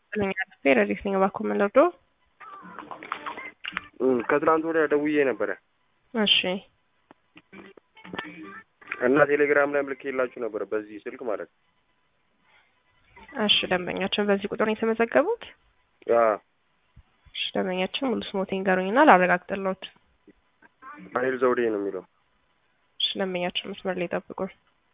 ረዲት ነኝ እባክዎ ምን ልርዶ? ከትላንት ወዲያ ደውዬ ነበረ እሺ እና ቴሌግራም ላይ ምልክ የላችሁ ነበረ በዚህ ስልክ ማለት ነው። እሺ ደንበኛችን በዚህ ቁጥር ነው የተመዘገቡት? አዎ እሺ ደንበኛችን ሙሉ ስሞቴን ንገሩኝና ላረጋግጥልዎት። ዳንኤል ዘውዴ ነው የሚለው። እሺ ደንበኛችን መስመር ላይ ይጠብቁን።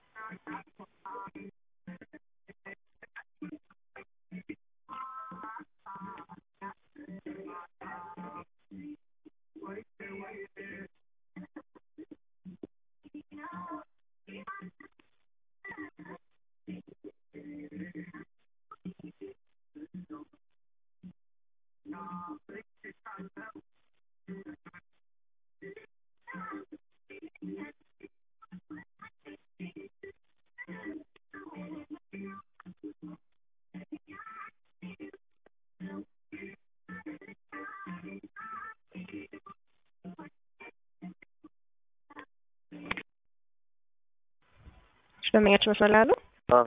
እሺ ደንበኛችን መስመር ላይ አሉ? አዎ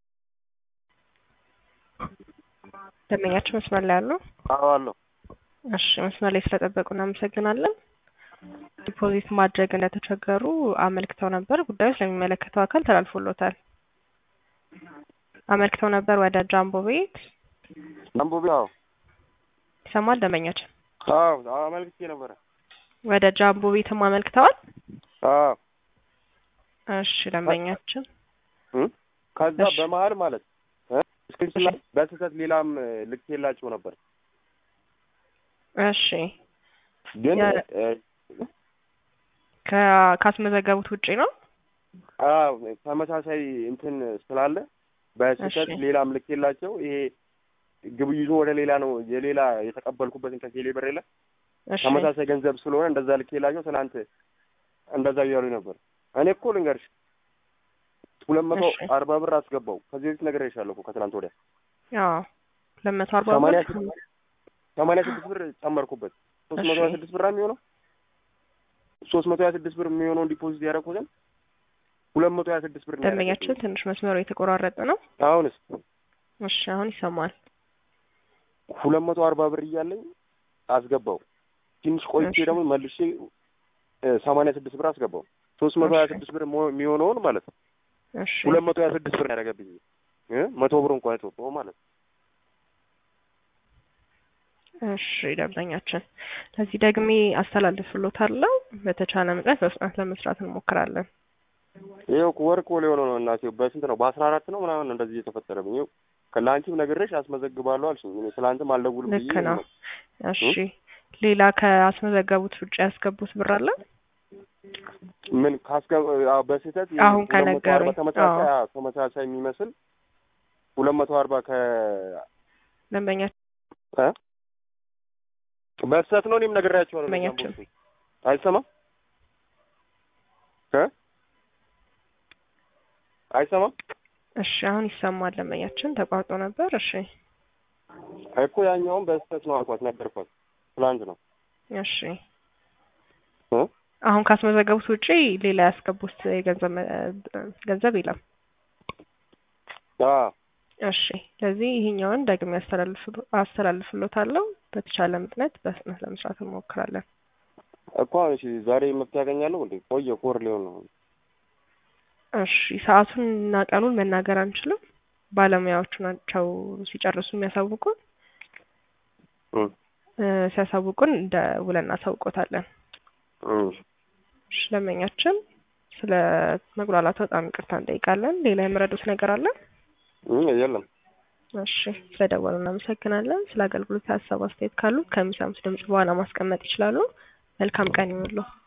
ደንበኛችን መስመር ላይ አሉ? አዎ አለሁ። እሺ መስመር ላይ ስለጠበቁ እናመሰግናለን። ዲፖዚት ማድረግ እንደተቸገሩ አመልክተው ነበር። ጉዳዩ ስለሚመለከተው አካል ተላልፎሎታል። አመልክተው ነበር ወደ ጃምቦ ቤት አንቡቢ አዎ ይሰማል ደንበኛችን? አዎ አመልክቼ ነበረ። ወደ ጃምቦ ቤትም አመልክተዋል? አዎ እሺ ደንበኛችን እም? ከዛ እሺ። በመሀል ማለት እ? ስክሪፕት ላይ በስህተት ሌላም ልኬላቸው ነበር እሺ ግን ያ- እ፣ ከ- ካስመዘገቡት ውጪ ነው? አዎ ተመሳሳይ እንትን ስላለ በስህተት እሺ። ሌላም ልኬላቸው ይሄ ግብይቱ ወደ ሌላ ነው የሌላ የተቀበልኩበትን ከቴሌ ብር የለ እሺ ተመሳሳይ ገንዘብ ስለሆነ እንደዛ ልኬላቸው ትናንት እንደዛ እያሉ ነበር። እኔ እኮ ልንገርሽ ሁለት መቶ እሺ። አርባ ብር አስገባው ከዚህ በፊት ነግሬሻለሁ እኮ ከትናንት ወዲያ አዎ ሁለት መቶ አርባ ሰማንያ ብር ስድስት ሰማንያ ስድስት ብር ጨመርኩበት ሶስት መቶ ሀያ እሺ። ስድስት ብር የሚሆነው ሶስት መቶ ሀያ ስድስት ብር የሚሆነውን ዲፖዚት ያደረኩትን ሁለት መቶ ሀያ ስድስት ብር ነው ደንበኛችን ያደረኩት። ትንሽ መስመሩ የተቆራረጠ ነው። አሁንስ እሺ አሁን ይሰማል። ሁለት መቶ አርባ ብር እያለኝ አስገባው። ትንሽ ቆይቼ እሺ። ደግሞ መልሼ ሰማንያ ስድስት ብር አስገባው። ሶስት መቶ ሀያ ስድስት ብር ሞ- የሚሆነውን ማለት ነው እሺ ሁለት መቶ ሀያ ስድስት ብር ያደረገብኝ እ መቶ ብር እንኳን የተወጣው ማለት ነው። እሺ ደንበኛችን ለዚህ ደግሜ አስተላልፍሎታለሁ። በተቻለ መጠን በፍጥነት ለመስራት እንሞክራለን። ይኸው እኮ ወር እኮ ሊሆነው ነው እናቴ። በስንት ነው? በአስራ አራት ነው ምናምን እንደዚህ እየተፈጠረብኝ። ይኸው ከላንቺም ነግሬሽ አስመዘግባለሁ አልሽኝ። እኔ ትላንትም አልደውልም ብዬ ልክ ነው። እሺ ሌላ ከአስመዘገቡት ውጭ ያስገቡት ብር አለ? ምን ካስገ አዎ፣ በስህተት አሁን ሁለት መቶ አርባ ከነገሩኝ። ተመሳሳይ አዎ። አዎ፣ ተመሳሳይ የሚመስል ሁለት መቶ አርባ ከ ደንበኛ እ? በስህተት ነው። እኔም ነግሬያቸዋለሁ። ደንበኛችን አይሰማም እ አይሰማም እሺ አሁን ይሰማል። ደንበኛችን ተቋርጦ ነበር። እሺ እኮ ያኛውም በስህተት ነው አልኳት፣ ነገርኳት። ትላንት ነው እሺ እ? አሁን ካስመዘገቡት ውጪ ሌላ ያስገቡት የገንዘብ መ- ገንዘብ የለም። አዎ እሺ ስለዚህ ይሄኛውን ደግሜ አስተላልፍ- አስተላልፍሎታለሁ። በተቻለ ምጥነት በፍጥነት ለመስራት እንሞክራለን። እኮ እሺ፣ ዛሬ መፍትሄ ያገኛለሁ እንዴ? ቆየ ኮር ሊሆን ነው። እሺ ሰዓቱን እና ቀኑን መናገር አንችልም። ባለሙያዎቹ ናቸው ሲጨርሱ የሚያሳውቁን። እ እ፣ ሲያሳውቁን እንደ ውለን እናሳውቆታለን። እ እሺ ደንበኛችን ስለ መጉላላቱ በጣም ይቅርታ እንጠይቃለን። ሌላ የምረዱት ነገር አለ? እ የለም እሺ ስለደወሉ እናመሰግናለን። ስለ አገልግሎት ሀሳብ አስተያየት ካሉ ከሚሰሙት ድምጽ በኋላ ማስቀመጥ ይችላሉ። መልካም ቀን ይሁንልዎ።